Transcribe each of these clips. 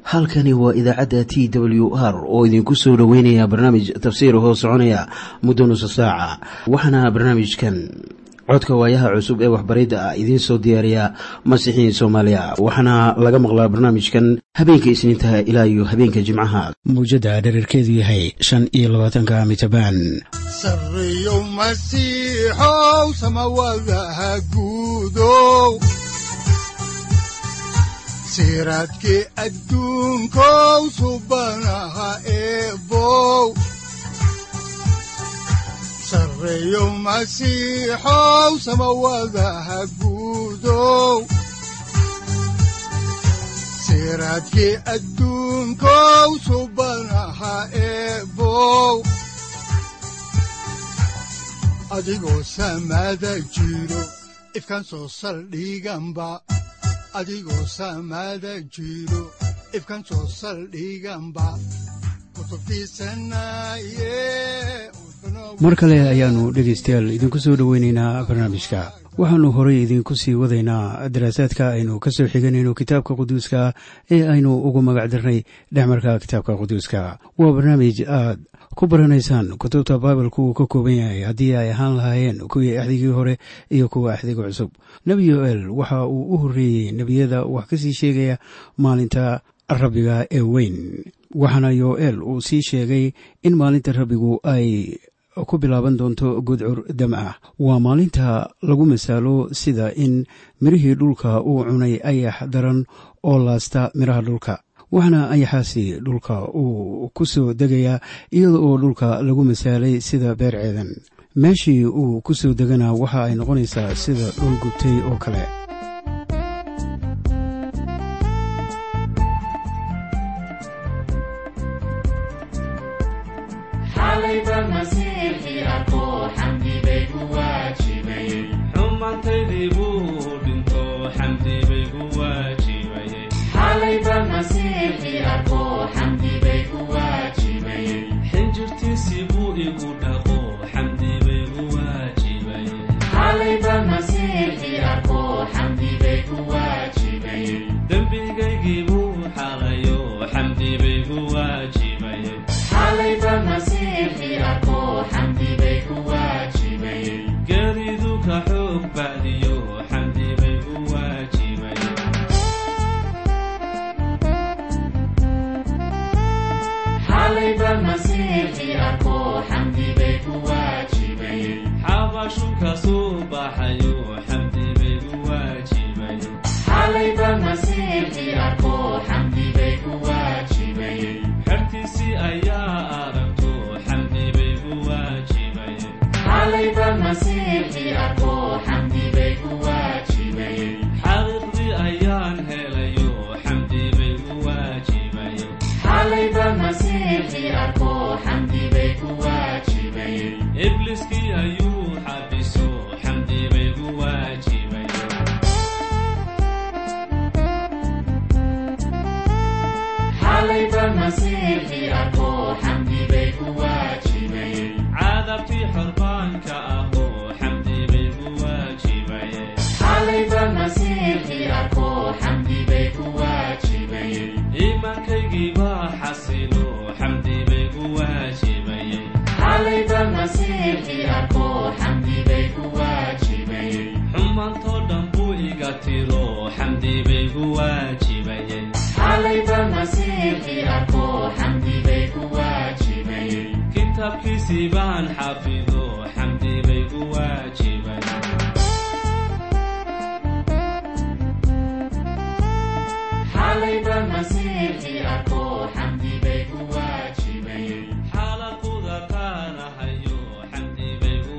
halkani waa idaacadda t w r oo idinku soo dhoweynaya barnaamij tafsiir hoo soconaya muddo nusa saaca waxaana barnaamijkan codka waayaha cusub ee waxbaridda ah idiin soo diyaariya masiixiin soomaaliya waxaana laga maqlaa barnaamijkan habeenka isniintaha ilaa iyo habeenka jimcaha mawjadda dhererkeedu yahay shan iyo labaatanka mitrbaan sareyow masiixow samawadaha guudow siraadkii adduunkow subanaha eebow sareyow masiixow samawadaha guudow siraadkii adduunkow subanaha eebow adigoo samaada jiro ifkaan soo saldhiganba adigoo samaada jiro ifkaan soo saldhiganba mar kale ayaannu dhegaystayaal idinku soo dhoweynaynaa barnaamijka waxaannu horay idiinku sii wadaynaa daraasaadka aynu ka soo xiganayno kitaabka quduuska ee aynu ugu magac darnay dhexmarka kitaabka quduuska waa barnaamij aad ku baranaysaan kutubta baibalku uu ka kooban yahay haddii ay ahaan lahaayeen kuwii axdigii hore iyo kuwa axdiga cusub nebi yoel waxa uu u horreeyey nebiyada wax ka sii sheegaya maalinta rabbiga ee weyn waxaana yoel uu sii sheegay in maalinta rabbigu ay ku bilaaban doonto gudcur dam ah waa maalinta lagu masaalo sida in mirihii dhulka uu cunay ayax daran oo laasta miraha dhulka waxaana ayaxaasi dhulka uu ku soo degayaa iyada oo dhulka lagu masaalay sida beer ceedan meeshii uu ku soo degana waxa ay noqonaysaa sida dhul gubtay oo kale xinjirtiisii buu igu dhaqo xamdi baygu waajibayedembigaygii buu xalayo xamdi baygu waajibayegeeridu ka xoog bacdiyo xamdi baygu waajibaye xabashu ka soo baxayo xamdi baygu waajibaye xertiisii ayaa aragto xamdi baygu waajibaye xaqiiqdii ayaan helayo xamdi baygu waajibaye ibliskii ayuu xabiso xamdi baygu waajibaye cadabtii xorbaanka ahoo xamdi baygu waajibaye iimaankaygii baa xasilo xamdi baygu waajibaye xumaantoo dhan buu iga tiro xamdi baygu waajibaye kitaabkiisii baan xafido xamdi baygu waajibaye xaalaquda qaanahayo xamdi baygu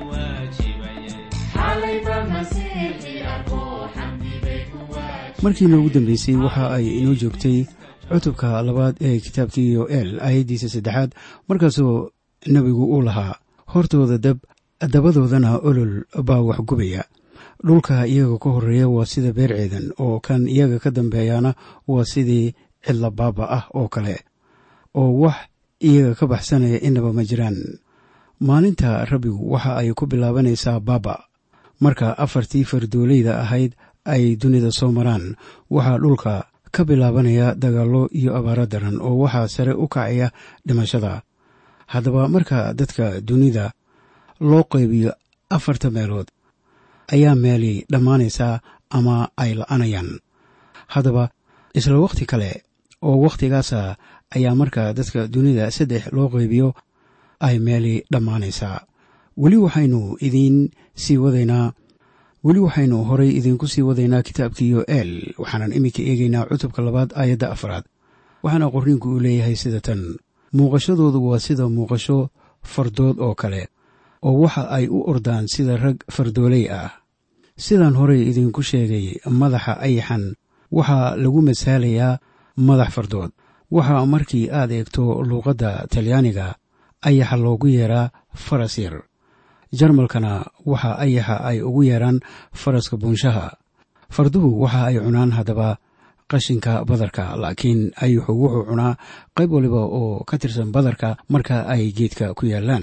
markii noogu dambeysay waxa ay inoo joogtay cutubka labaad ee kitaabkii yoel aayaddiisa saddexaad markaasoo nebigu uu lahaa hortooda dab dabadoodana olol baa wax gubaya dhulka iyaga ka horeeya waa sida beer ceedan oo kan iyaga ka dambeeyana waa sidii cidla baaba ah oo kale oo wax iyaga ka baxsanaya inaba ma jiraan maalinta rabbigu waxa ay ku bilaabanaysaa baaba marka afartii fardoolayda ahayd ay dunida soo maraan waxaa dhulka ka bilaabanaya dagaallo iyo abaaro daran oo waxaa sare u kacaya dhimashada haddaba marka dadka dunida loo qaybiyo afarta meelood ayaa meeli dhammaanaysaa ama ay la'anayaan haddaba isla wakhti kale oo wakhtigaasa ayaa marka dadka dunida saddex loo qaybiyo ay meeli dhammaanaysaa weli waxaynu idiin sii wadaynaa weli waxaynu horay idiinku sii wadaynaa kitaabkiiyo eel waxaanan iminka eegaynaa cutubka labaad aayadda afraad waxaana qorniinku uu leeyahay sida tan muuqashadoodu waa sida muuqasho fardood oo kale oo waxa ay u ordaan sida rag fardooley ah sidaan horey idiinku sheegay madaxa ayaxan waxaa lagu masaalayaa madax fardood waxaa markii aad eegto luuqadda talyaaniga ayaxa loogu yeeraa faras yar jarmalkana waxa ayaxa ay ugu yeeraan faraska buunshaha farduhu waxa ay cunaan haddaba qashinka badarka laakiin ayaxu wuxuu cunaa qayb waliba oo ka tirsan badarka marka ay geedka ku yaallaan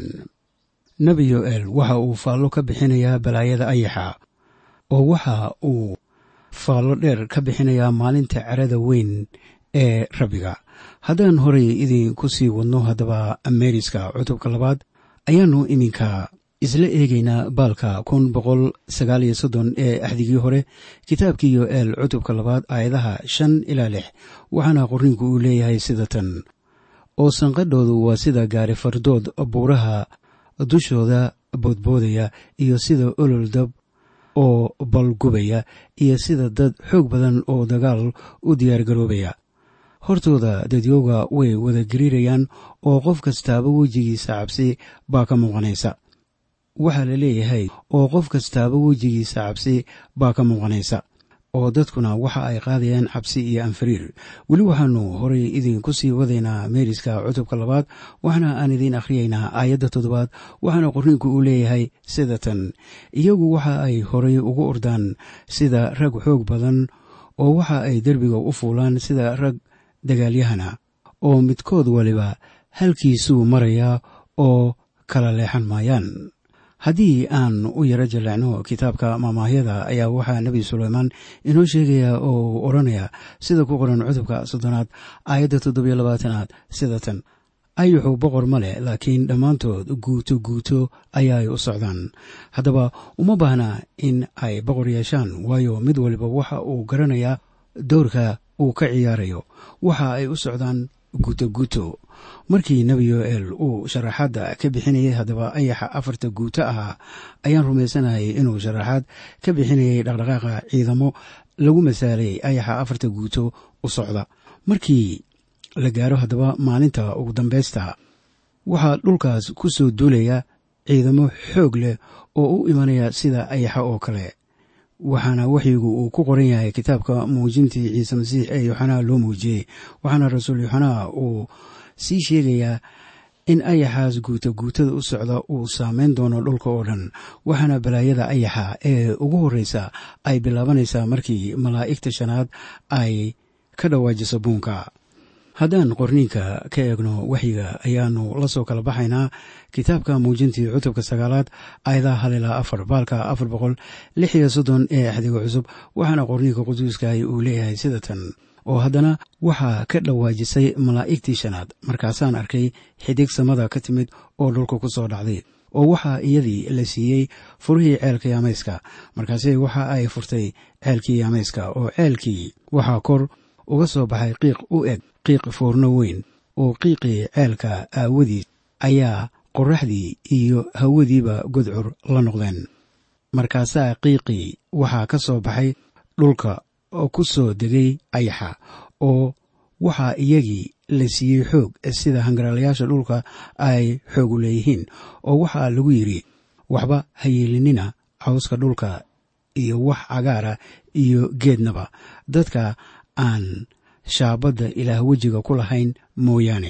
nebi yoel waxa uu faallo ka bixinayaa balaayada ayaxa oo waxa uu faallo dheer ka bixinayaa maalinta cerada weyn ee rabbiga haddaan horay idinku sii wadno haddaba meeriska cutubka labaad ayaannu iminka isla eegaynaa baalka kun boqol sagaal iyo soddon ee axdigii hore kitaabkii yoel cutubka labaad aayadaha shan ilaa lix waxaana qorniinku uu leeyahay sida tan oo sanqadhoodu waa sida gaari fardood buuraha dushooda boodboodaya iyo sida olol dab oo balgubaya iyo sida dad xoog badan oo dagaal u diyaargaroobaya hortooda dadyooga way wada gariirayaan oo qof kastaaba wejigiisa cabsi baa ka muuqanaysa waxaa la leeyahay oo qof kastaaba wejigiisa cabsi baa ka muuqanaysa oo dadkuna waxa ay qaadayaan cabsi iyo anfariir weli waxaanu horay idinku sii wadaynaa meeriska cutubka labaad waxna aan idiin akhriyaynaa aayadda toddobaad waxaana qorniinku uu leeyahay sida tan iyagu waxa ay horay ugu ordaan sida rag xoog badan oo waxa ay derbiga u fuulaan sida rag dagaalyahana oo midkood waliba halkiisuu marayaa oo kala leexan maayaan haddii aan u yaro jaleecno kitaabka maamaahyada ayaa waxaa nebi suleymaan inoo sheegayaa oo uu odhanaya sida ku qoran cutubka soddonaad aayadda toddobiyo labaatanaad sida tan ayaxu boqor ma leh laakiin dhammaantood guuto guuto ayaay u socdaan haddaba uma baahna in ay boqor yeeshaan waayo mid waliba waxa uu garanayaa dowrka uu ka ciyaarayo waxa ay u socdaan guuto guuto markii nebi yoel uu sharaxaadda ka bixinayay haddaba ayaxa afarta guuto ahaa ayaan rumaysanayay inuu sharaxaad ka bixinayay dhaqdhaqaaqa ciidamo lagu masaalay ayaxa afarta guuto u socda markii la gaaro haddaba maalinta ugu dambaysta waxaa dhulkaas ku soo duulaya ciidamo xoog leh oo u imanaya sida ayaxa oo kale waxaana waxyigu uu ku qoran yahay kitaabka muujintii ciise masiix ee yoxanaa loo muujiyey waxaana rasuul yoxanaa uu sii sheegayaa in ayaxaas guuta guutada u socda uu saameyn doono dhulka oo dhan waxaana balaayada ayaxa ee ugu horreysa ay bilaabanaysaa markii malaa'igta shanaad ay ka dhawaajiso buunka haddaan qorniinka ka eegno waxyiga ayaanu la soo kala baxaynaa kitaabka muujintii cutubka sagaalaad aayadaha hal ilaa afar baalka afar boqol lix iyo soddon ee axdiga cusub waxaana qorniinka quduuskahi uu leeyahay sida tan oo haddana waxaa ka dhawaajisay malaa'igtii shanaad markaasaan arkay xidig samada ka timid oo dhulka ku soo dhacday oo waxaa iyadii la siiyey furihii ceelka yaamayska markaase waxa ay furtay ceelkii yaamayska oo ceelkii waxaa kor uga soo baxay qiiq u eg qiiq foorno weyn oo qiiqii ceelka aawadiis ayaa qorraxdii iyo hawadiiba godcur la noqdeen markaasaa qiiqii waxaa ka soo baxay dhulka oo ku soo degay ayaxa oo waxaa iyagii la siiyey xoog sida hangaraalayaasha dhulka ay xoogu leeyihiin oo waxaa lagu yidhi waxba ha yeelinina cawska dhulka iyo wax cagaara iyo geednaba dadka aan shaabadda ilaah wejiga ku lahayn mooyaane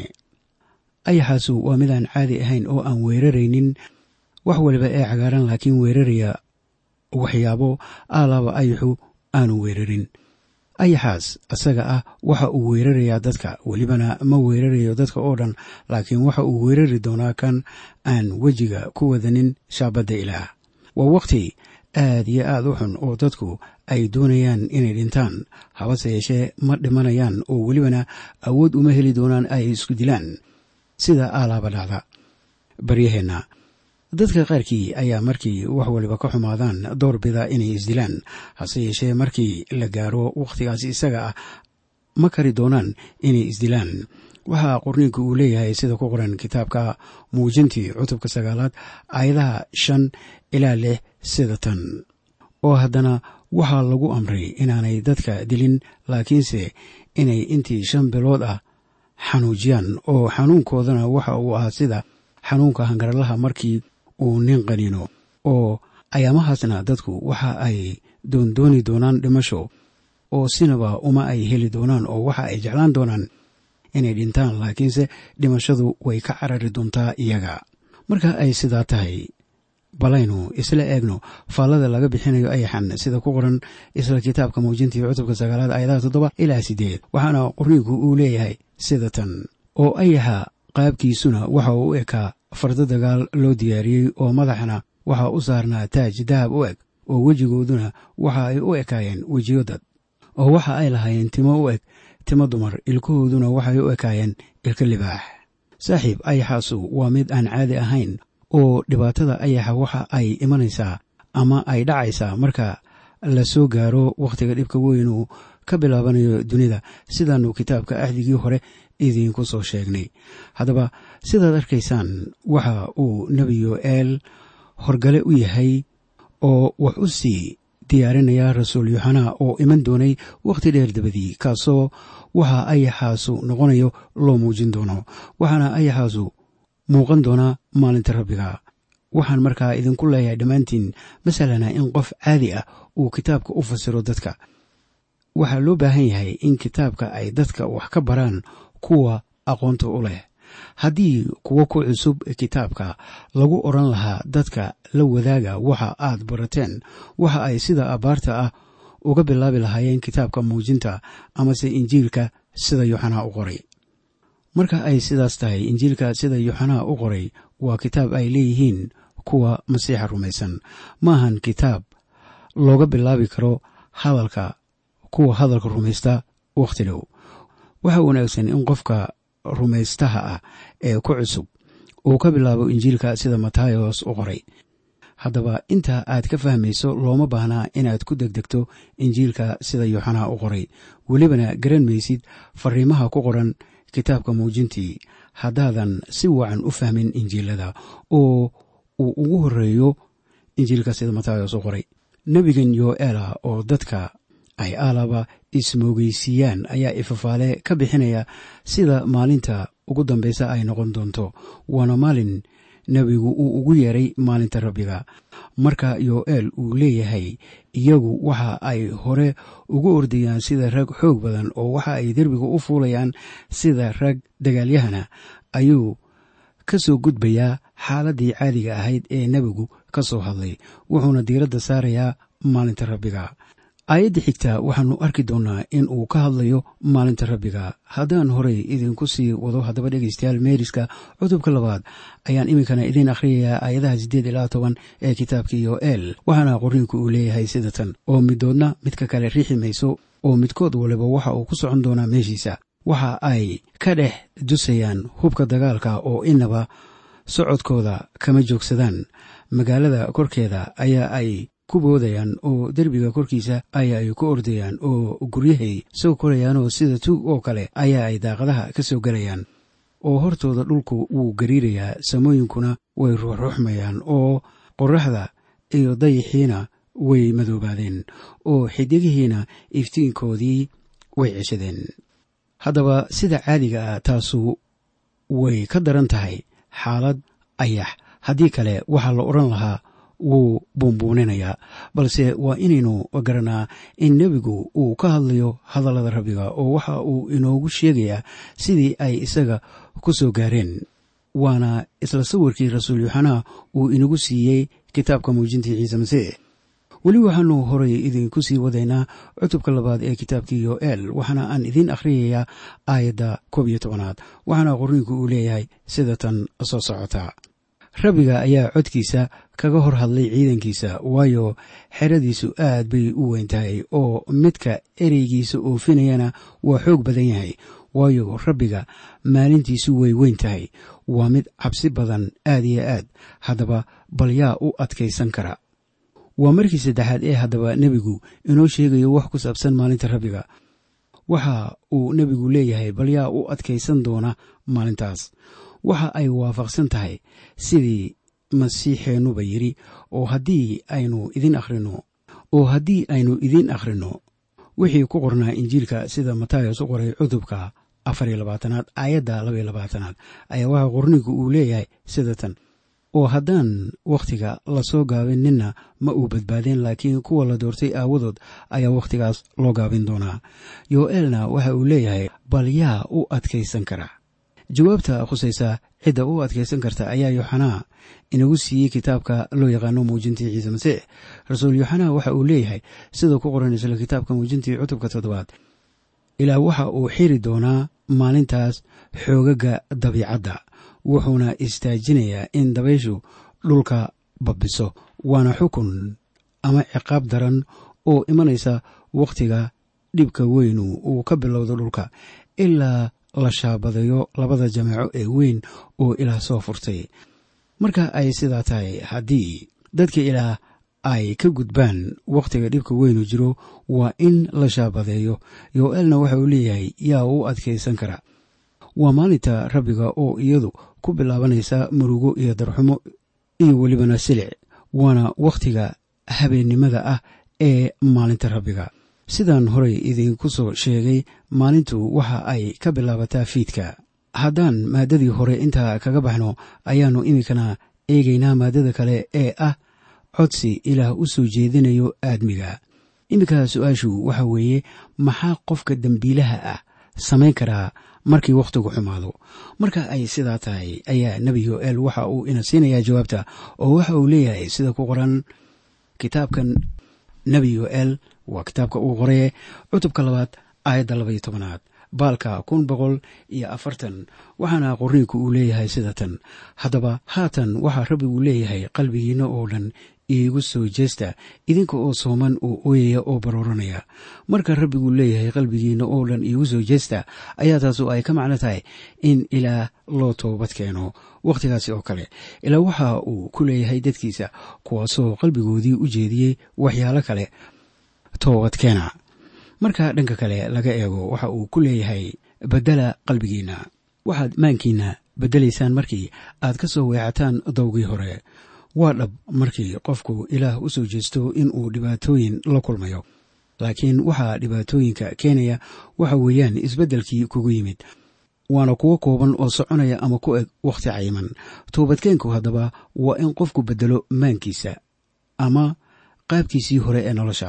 ayaxaasu waa midaan caadi ahayn oo aan weeraraynin wax waliba ee cagaaran laakiin weeraraya waxyaabo aalaaba ayaxu aanu weerarin ayaxaas isaga ah waxa uu weerarayaa dadka welibana ma weerarayo dadka oo dhan laakiin waxa uu weerari doonaa kan aan wejiga ku wadanin shaabadda ilaah waa wakhti aad iyo aad u xun oo dadku ay doonayaan inay dhintaan habase yeeshee ma dhimanayaan oo welibana awood uma heli doonaan ay isku dilaan sida aalaaba dhacda baryaheenna dadka qaarkii ayaa markii wax waliba ka xumaadaan door bida inay isdilaan hase yeeshee markii la gaaro wakhtigaasi isaga ah ma kari doonaan inay isdilaan waxaa qorniinku uu leeyahay sida ku qoran kitaabka muujintii cutubka sagaalaad aayadaha shan ilaa lix sida tan oo haddana waxaa lagu amray inaanay dadka dilin laakiinse inay intii shan bilood ah xanuujiyaan oo xanuunkoodana waxa uu ahaa sida xanuunka hangaralaha markii uu nin qaniino oo ayaamahaasna dadku waxa ay doondooni doonaan dhimasho oo sinaba uma ay heli doonaan oo waxa ay jeclaan doonaan inay dhintaan laakiinse dhimashadu way ka carari doontaa iyaga marka ay sidaa tahay balaynu isla eegno faallada laga bixinayo ayaxan sida ku qoran isla kitaabka muujintii cutubka sagaalaad aayadaha toddoba ilaa siddeed waxaana qorniinku uu leeyahay sida tan oo ayaxa qaabkiisuna waxa uu u ekaa fardo dagaal loo diyaariyey oo madaxana waxaa u saarnaa taaj dahab u eg oo wejigooduna waxa ay u ekaayeen wejiyo dad oo waxa ay lahaayeen timo u eg timo dumar ilkahooduna waxay u ekaayeen ilka libaax saaxiib ayaxaasu waa mid aan caadi ahayn oo dhibaatada ayaxa waxa ay imanaysaa ama ay dhacaysaa marka la soo gaaro wakhtiga dhibka weyn uu ka bilaabanayo dunida sidaannu kitaabka axdigii hore idiinku soo sheegnay haddaba sidaad arkaysaan waxa uu nebi yo'eel horgale u yahay oo wax u sii diyaarinaya rasuul yoxanaa oo iman doonay wakhti dheer dabadii kaasoo waxa ayaxaasu noqonayo loo muujin doono waxaana ayaxaasu muuqan doonaa maalinta rabbiga waxaan markaa idinku leeyahay dhammaantiin masalana in qof caadi ah uu kitaabka u fasiro dadka waxaa loo baahan yahay in kitaabka ay dadka wax ka baraan kuwa aqoonta u leh haddii kuwo ku cusub kitaabka lagu odran lahaa dadka la wadaaga waxa aad barateen waxa ay sida abaarta ah uga bilaabi lahaayeen kitaabka muujinta amase injiilka sida yoxanaa u qoray marka ay sidaas tahay injiilka sida yoxanaa u qoray waa kitaab ay leeyihiin kuwa masiixa rumaysan maahan kitaab looga bilaabi karo hadalka kuwa hadalka rumaysta wakhti dhow waxaa wanaagsan in qofka rumaystaha ah ee ku cusub uu ka bilaabo injiilka sida matayos u qoray haddaba inta aad ka fahmayso looma baahnaa inaad ku degdegto injiilka sida yoxanaa u qoray welibana garan maysid fariimaha ku qoran kitaabka muujintii haddaadan si wacan u fahmin injiilada oo uu ugu horeeyo injiilka sida matayos u qoray nebigan yoela oo dadka ay aalaba ismoogeysiiyaan ayaa ifafaale ka bixinaya sida maalinta ugu dambeysa ay noqon doonto waana maalin nebigu uu ugu yeeray maalinta rabbiga marka yoel uu leeyahay iyagu waxa ay hore ugu ordayaan sida rag xoog badan oo waxa ay derbiga u fuulayaan sida rag dagaalyahana ayuu ka soo gudbayaa xaaladii caadiga ahayd ee nebigu ka soo hadlay wuxuuna diiradda saarayaa maalinta rabbiga aayadda xigta waxaanu arki doonnaa in uu ka hadlayo maalinta rabbiga haddaan horey idinku sii wado haddaba dhegeystayaal meeriska cutubka labaad ayaan iminkana idiin akhriyayaa aayadaha siddeed ilaa toban ee kitaabka yoel waxaana qorniinku uu leeyahay sida tan oo midoodna midka kale riixi mayso oo midkood waliba waxa uu ku socon doonaa meeshiisa waxa ay ka dhex dusayaan hubka dagaalka oo inaba socodkooda kama joogsadaan magaalada korkeeda ayaa ay ku boodayaan oo derbiga korkiisa ayaa ay ku ordayaan oo guryahay soo korayaanoo sida tuug oo kale ayaa ay daaqadaha ka soo gelayaan oo hortooda dhulku wuu gariirayaa samooyinkuna way ruuxruuxmayaan oo qorraxda iyo dayixiina way madoobaadeen oo xidigihiina iftiinkoodii way ceshadeen haddaba sida caadiga ah taasu way ka daran tahay xaalad ayax haddii kale waxaa la odhan lahaa wuu buunbuuninayaa balse waa inaynu garanaa in nebigu uu ka hadlayo hadallada rabbiga oo waxa uu inoogu sheegayaa sidii ay isaga ku soo gaareen waana isla sawirkii rasuul yoxanaa uu inagu siiyey kitaabka muujintii ciise masiix weli waxaanu horay idinku sii wadaynaa cutubka labaad ee kitaabkii yoel waxaana aan idiin akhriyayaa aayadda koob iyo tobanaad waxaana qorniinku uu leeyahay sida tan soo socota rabbiga ayaa codkiisa kaga hor hadlay ciidankiisa waayo xeradiisu aad bay u weyn tahay oo midka ereygiisa oofinayana waa xoog badan yahay waayo rabbiga maalintiisu way weyn tahay waa mid cabsi badan aad iyo aad haddaba bal yaa u adkaysan kara waa markii saddexaad ee haddaba nebigu inoo sheegayo wax ku saabsan maalinta rabbiga waxa uu nebigu leeyahay bal yaa u adkaysan doona maalintaas waxa ay waafaqsan tahay sidii masiixeennuba yidhi oo haddii aynu idin akhrino oo haddii aynu idiin akhrino wixii ku qornaa injiilka sida matayos u qoray cutubka afar iyo labaatanaad aayadda laba iyo labaatanaad ayaa waxaa qornigu uu leeyahay sida tan oo haddaan wakhtiga lasoo gaabin ninna ma uu badbaadeen laakiin kuwa la doortay aawadood ayaa wakhtigaas loo gaabin doonaa yo-eelna waxa uu leeyahay bal yaa u adkaysan kara jawaabta khusaysa cidda u adkaysan karta ayaa yoxanaa inagu siiyey kitaabka loo yaqaano muujintii ciise masiix rasuul yoxanaa waxa uu leeyahay sida ku qoran isla kitaabka muujintii cutubka toddobaad ilaa waxa uu xiri doonaa maalintaas xoogaga dabiicadda wuxuuna istaajinayaa in dabayshu dhulka babbiso waana xukun ama ciqaab daran oo imanaysa wakhtiga dhibka weynu uu ka bilowdo dhulka ilaa la shaabadayo labada jameeco ee weyn oo ilaah soo furtay marka ay sidaa tahay haddii dadka ilaah ay ka gudbaan wakhtiga dhibka weynu jiro waa in la shaabadeeyo yo-eelna waxa uu leeyahay yaa u adkaysan kara waa maalinta rabbiga oo iyadu ku bilaabanaysa murugo iyo darxumo iyo welibana silic waana wakhtiga habeennimada ah ee maalinta rabbiga sidaan horey idinku soo sheegay maalintu waxa ay ka bilaabataa fiidka haddaan maaddadii hore intaa kaga baxno ayaannu iminkana eegaynaa maaddada kale ee ah codsi ilaah u soo jeedinayo aadmiga iminka su-aashu waxa weeye maxaa qofka dembiilaha ah samayn karaa markii wakhtigu xumaado marka ay sidaa tahay ayaa nebi yo-el waxa uu ina siinayaa jawaabta oo waxa uu leeyahay sida ku qoran kitaabkan nebi yo-el waa kitaabka uu qoraye cutubka labaad aayadda labaiyo tobanaad baalka kun boqol iyo afartan waxaana qorniinku uu leeyahay sida tan haddaba haatan waxaa rabbigu leeyahay qalbigiinna oo dhan iigu soo jeesta idinka oo sooman oo ooyaya oo barooranaya marka rabbigu leeyahay qalbigiinna oo dhan iigu soo jeesta ayaa taasu ay ka macno tahay in ilaah loo toobad keeno wakhtigaasi oo kale ilaa waxa uu ku leeyahay dadkiisa kuwaasoo qalbigoodii u jeediyey waxyaalo kale toobadkeena marka dhanka kale laga eego waxa uu ku leeyahay bedela qalbigiinna waxaad maankiinna bedelaysaan markii aad ka soo weecataan dowgii hore waa dhab markii qofku ilaah u soo jeesto inuu dhibaatooyin la kulmayo laakiin waxaa dhibaatooyinka keenaya waxa weeyaan isbeddelkii kugu yimid waana kuwo kooban oo soconaya ama ku eg wakhti cayiman toobadkeenku haddaba waa in qofku beddelo maankiisa ama qaabkiisii hore ee nolosha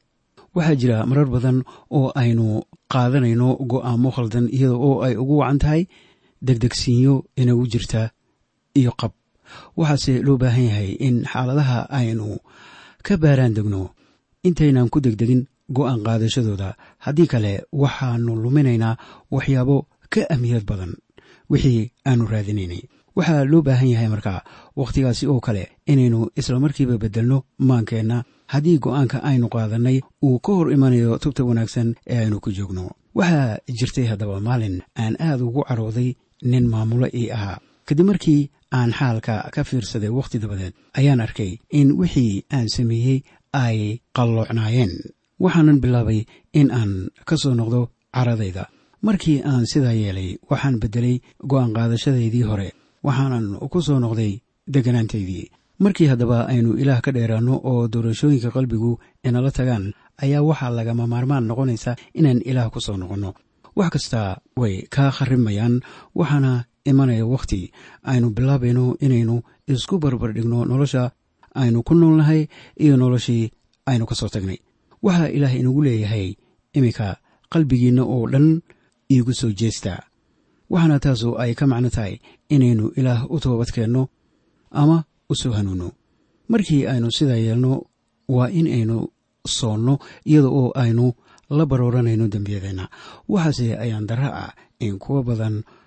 waxaa jira marar badan oo aynu qaadanayno go'aamo khaldan iyada oo ay ugu wacan tahay degdegsiinyo inagu jirta iyo qab waxaase loo baahan yahay in xaaladaha aynu ka baaraan degno intaynan ku degdegin go'aan qaadashadooda haddii kale waxaanu luminaynaa waxyaabo ka ahmiyad badan wixii aanu raadinaynay waxaa loo baahan yahay markaa wakhtigaasi oo kale inaynu islamarkiiba beddelno maankeenna haddii go'aanka aynu qaadannay uu ka hor imanayo tubta wanaagsan ee aynu ku joogno waxaa jirtay haddaba maalin aan aad ugu carooday nin maamulo ii ahaa kadib markii aan xaalka ka fiirsaday wakhti dabadeed ayaan arkay in wixii aan sameeyey ay qalloocnaayeen waxaanan bilaabay in aan ka soo noqdo caradayda markii aan sidaa yeelay waxaan beddelay go'aan qaadashadaydii hore waxaanan ku soo noqday degganaantaydii markii haddaba aynu ilaah ka dheeraanno oo doorashooyinka qalbigu inala tagaan ayaa waxaa lagama maarmaan noqonaysa inaan ilaah ku soo noqonno wax kasta way kaa kharimayaan waxaana imanaya wakhti aynu bilaabayno inaynu isku barbardhigno nolosha aynu ku noolnahay iyo noloshii aynu ka soo tagnay waxaa ilaah inagu leeyahay iminka qalbigiinna oo dhan iigu soo jeesta waxaana taasu ay ka macno tahay inaynu ilaah u toobadkeenno ama u soo hanuunno markii aynu sidaa yeelno waa in aynu soonno iyada oo aynu la barooranayno dembiyadeenna waxaase ayaan darra ah in kuwa badan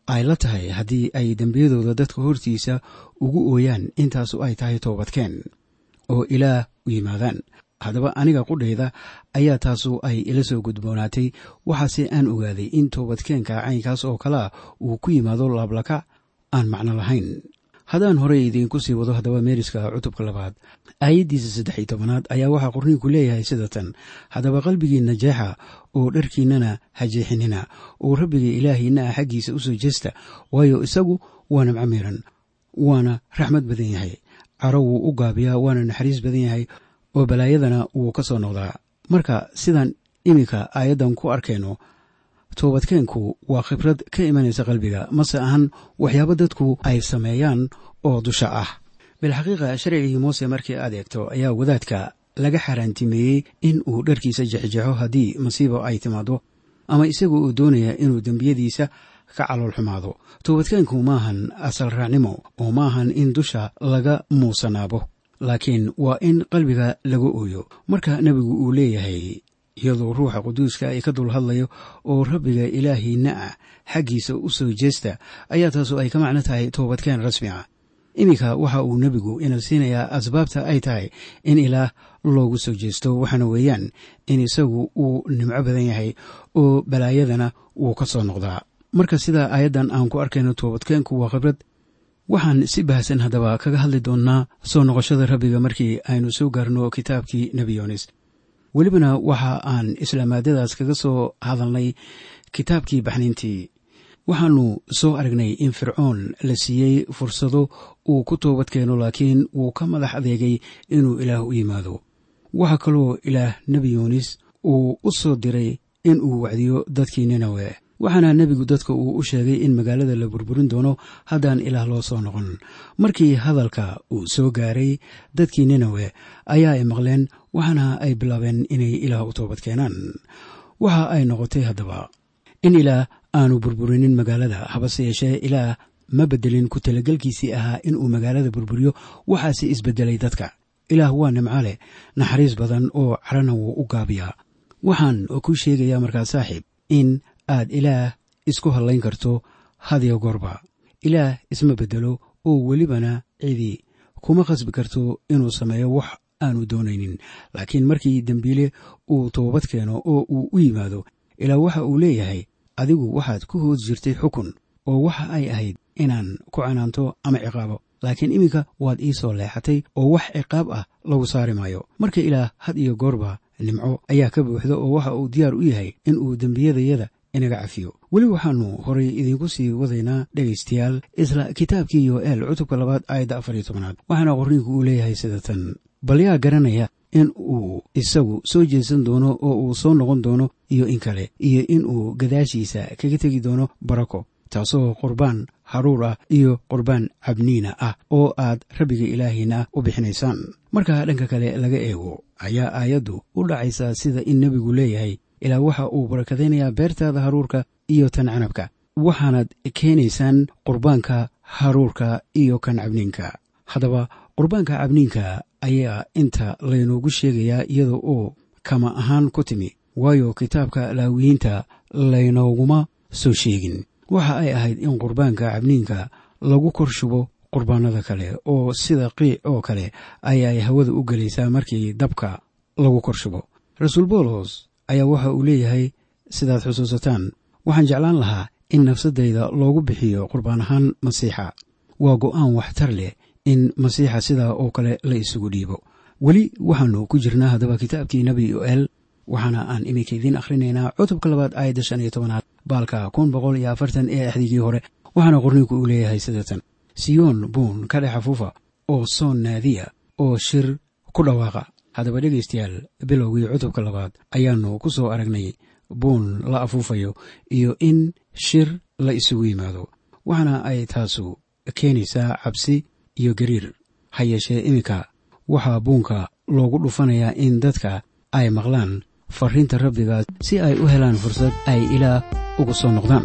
ay la tahay haddii ay dembiyadooda dadka hortiisa ugu ooyaan intaasu ay tahay toobadkeen oo ilaah u yimaadaan haddaba aniga qudhayda ayaa taasu ay ila soo gudboonaatay waxaase aan ogaaday in toobadkeenka caynkaas oo kalea uu ku yimaado laablaka aan macno lahayn haddaan horey idiinku sii wado haddaba meeriska cutubka labaad aayaddiisa saddex iyo tobanaad ayaa waxaa qorniinku leeyahay sida tan haddaba qalbigiinna jeexa oo dharkiinnana ha jeexinina oo rabbiga ilaahiinna ah xaggiisa u soo jeesta waayo isagu waa nimco miiran waana raxmad badan yahay caro wuu u gaabiyaa waana naxariis badan yahay oo balaayadana wuu ka soo noqdaa marka sidaan iminka aayaddan ku arkayno toobadkeenku waa khibrad ka imanaysa qalbiga mase ahan waxyaabo dadku ay sameeyaan oo dusha ah bilxaqiiqa sharcigii muuse markii aad eegto ayaa wadaadka laga xaaraantimeeyey in uu dharkiisa jexjexo haddii masiibo ay timaado ama isagu uu doonaya inuu dembiyadiisa ka calool xumaado toobadkeenku maahan asal raacnimo oo maahan in dusha laga muusanaabo laakiin waa in qalbiga laga ooyo marka nebigu uu leeyahay iyadoo ruuxa quduuska ay ka dul hadlayo oo rabbiga ilaahiinna ah xaggiisa u soo jeesta ayaa taasu ay ka macno tahay toobadkeen rasmi ah iminka waxa uu nebigu ina siinayaa asbaabta ay tahay in ilaah loogu soo jeesto waxaana weeyaan in isagu uu nimco badan yahay oo balaayadana wuu ka soo noqdaa marka sidaa aayaddan aan ku arkayno toobadkeenku waa khibrad waxaan si bahasan haddaba kaga hadli doonnaa soo noqoshada rabbiga markii aynu soo gaarno kitaabkii nebi yoonis welibana waxa aan islaamaadadaas kaga soo hadalnay kitaabkii baxniintii waxaannu soo aragnay in fircoon la siiyey fursado uu ku toobad keeno laakiin wuu ka madax adeegay inuu ilaah u yimaado waxaa kaloo ilaah nebi yuunis uu u soo diray in uu wacdiyo dadkii ninawe waxaana nebigu dadka uu u sheegay in magaalada la burburin doono haddaan ilaah loo soo noqon markii hadalka uu soo gaaray dadkii ninawe ayaa ay maqleen waxaana ay bilaabeen inay ilaah u toobad keenaan waxa ay noqotay haddaba in ilaah aanu burburinin magaalada habase yeeshee ilaah ma bedelin ku talagelkiisii ahaa inuu magaalada burburiyo waxaase isbedelay dadka ilaah waa nimco leh naxariis badan oo carana wuu u gaabiyaa waxaan kuu sheegayaa markaa saaxiib in aad ilaah isku hadlayn karto hadiyo goorba ilaah isma bedelo oo welibana cidi kuma khasbi karto inuu sameeyo wax aanu doonaynin laakiin markii dembiile uu toobad keeno oo uu u yimaado ilaa waxa uu leeyahay adigu waxaad ku hoos jirtay xukun oo waxa ay ahayd inaan ku canaanto ama ciqaabo laakiin iminka waad ii soo leexatay oo wax ciqaab ah lagu saari maayo marka ilaah had iyo goorba nimco ayaa ka buuxda oo waxa uu diyaar u yahay in uu dembiyadayada inaga cafiyo weli waxaannu horay idiinku sii wadaynaa dhegaystayaal isla kitaabkii yoel cutubka labaad aayadda afar iyo tobanaad waxaana qorniinku uu leeyahay sida tan bal yaa garanaya in uu isagu soo jeesan doono oo uu soo noqon doono iyo in kale iyo in uu gadaashiisa kaga tegi doono barako taasoo qurbaan haruur ah iyo qurbaan cabniina ah oo aad rabbiga ilaahiina u bixinaysaan marka dhanka kale laga eego ayaa aayaddu u dhacaysaa sida in nebigu leeyahay ilaa waxa uu barakadaynayaa beertaada haruurka iyo tan canabka waxaanaad keenaysaan qurbaanka haruurka iyo kan cabniinka haddaba qurbaanka cabniinka ayaa inta laynoogu sheegayaa iyada oo kama ahaan ku timi waayo kitaabka laawiyiinta laynooguma soo sheegin waxa ay ahayd in qurbaanka cabniinka lagu kor shubo qurbaanada kale oo sida qiic oo kale ayaay hawada u gelaysaa markii dabka lagu kor shubo rasuul boolos ayaa waxa uu leeyahay sidaad xusuusataan waxaan jeclaan lahaa in nafsadayda loogu bixiyo qurbaan ahaan masiixa waa go'aan waxtar leh in masiixa sidaa oo kale la isugu dhiibo weli waxaannu ku jirnaa haddaba kitaabkii nebi yoel waxaana aan iminka idiin akhrinaynaa cutubka labaad aayadda shan iyo tobanaad baalka kun boqol iyo afartan ee axdigii hore waxaana qorniinku uu leeyahay sidatan siyoon buun ka dhex afuufa oo soon naadiya oo shir ku dhawaaqa haddaba dhegaystayaal bilowgii cutubka labaad ayaannu ku soo aragnay buun la afuufayo iyo in shir la isugu yimaado waxaana ay taasu keenaysaa cabsi iyo gariir ha yeeshee iminka waxaa buunka loogu dhufanayaa in dadka ay maqlaan fariinta rabbiga si ay u helaan fursad ay ilaah ugu soo noqdaan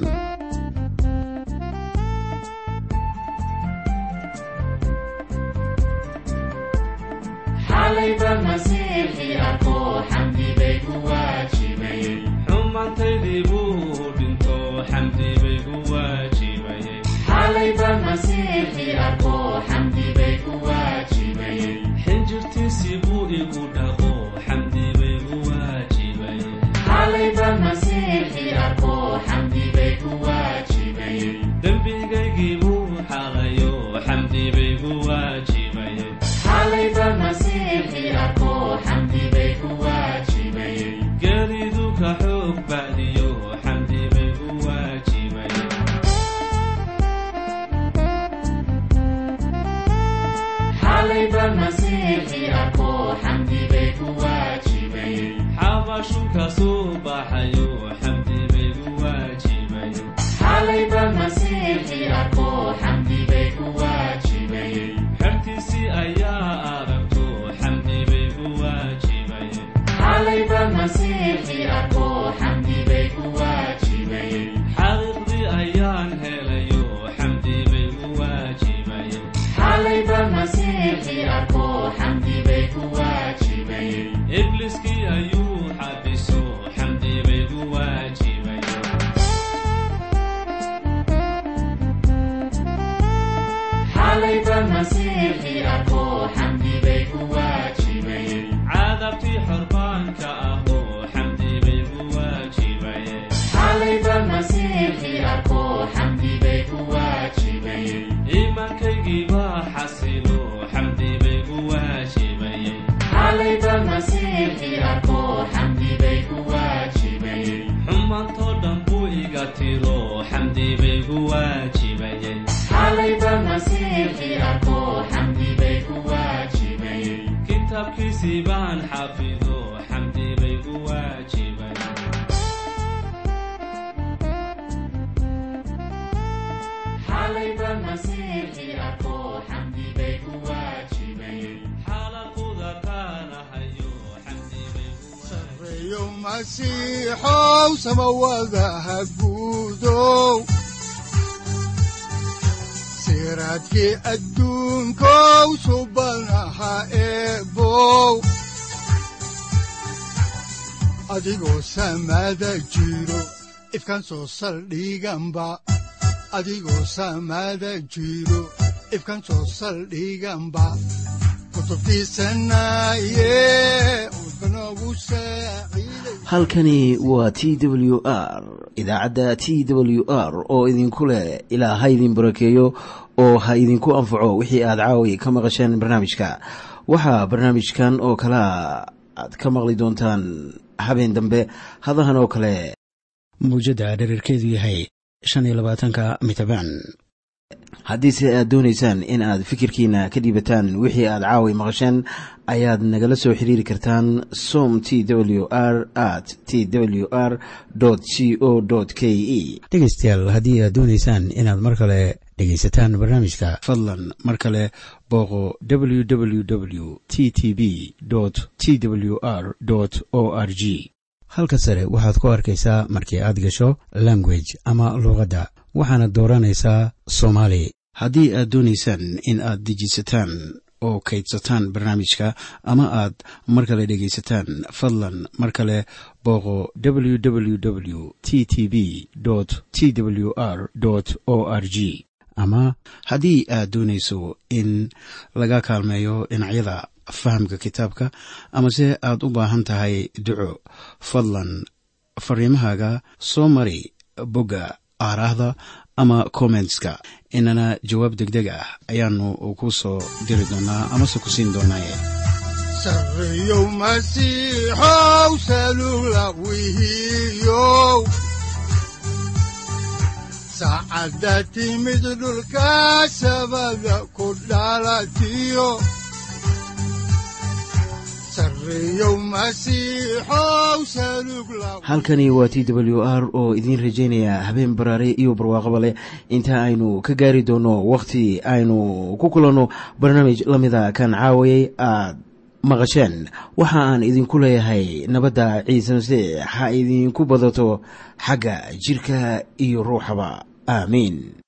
xumaantaydii buu dhinto xamdi bay gu waajibay shulka soo baxayo xamdi bay u waajibaye xalayba masiixii arko xamdi bay ku waajibayey xertiisii ayaa aragto xamdi bay u waajibaye xalayba masiixii arko xamdi bay ku waajibayey xaqiiqdii ayaan helayo xamdi bay u waajibaye xalayba masiixii arko xamdi bay ku waajibayey ibliskii ayuu xabiso xamdi bay u waajibaye xalayba masiixii arko xamdi bay ku waajibayey cadabtii xorbaanka ahoo xamdi bay u waajibaye xalayba masiixii arko xamdi bay ku waajibayey iimaankaygii baa xasilo xamdi bay u waajibaye xalayba masiixii arko xamdi bay ku waajibayey xumaantoo dhan buu iga tiro xamdi bay u waajibaye xalayba masiixii arko xamdi bay ku waajibayey kitaabkiisii baan xafido xamdi bay u waajibaye xalayba masiixii arko xamdi bay ku waajibayey xaalaquda taanahayo xamdi bay u sareeyo masiixow samawadaha guudow siraadkii adduunkow subanaha eebow adigoo samada jiro ifkan soo saldhiganba adigoo samada jiro ifkan soo saldhiganba kutubtiisanaye udbanogu saaciiday halkani waa t w r idaacadda t w r oo idinku leh ilaa ha idin barakeeyo oo ha idinku anfaco wixii aad caawi ka maqasheen barnaamijka waxaa barnaamijkan oo kalea aad ka maqli doontaan habeen dambe hadahan oo kale mawjadda dherarkeedu yahay shan iyo labaatanka mitrbaan haddiise aad doonaysaan in aad fikirkiina ka dhiibataan wixii aad caawi maqasheen ayaad nagala soo xiriiri kartaan som t w r at t w r c o k e dhegaystayaal haddii aad doonaysaan inaad mar kale dhegaysataan barnaamijka fadlan mar kale booqo www t t b t w r o r g halka sare waxaad ku arkaysaa markii aad gasho language ama luuqadda waxaana dooranaysaa soomaali haddii aad doonaysaan in aad dejisataan oo kaydsataan barnaamijka ama aad mar kale dhegaysataan fadlan mar kale booqo www t t b t w r o r g ama haddii aad doonayso in laga kaalmeeyo dhinacyada fahamka kitaabka amase aad u baahan tahay duco fadlan fariimahaaga soo mari bogga aaraahda ama kommentska inana jawaab degdeg ah ayaanu ku soo diri doonaa amase ku siin doonaaye sareeyow masiixow salula wihiyow saacadda timid dhulka sabada ku dhalatiyo sareeyow masiixow salug la halkani waa t w r oo idiin rajaynaya habeen baraare iyo barwaaqaba leh inta aynu ka gaari doono wakhti aynu ku kulanno barnaamij la mida kan caawayay aad maqasheen waxa aan idinku leeyahay nabadda ciise masiix ha idinku badato xagga jirka iyo ruuxaba aamiin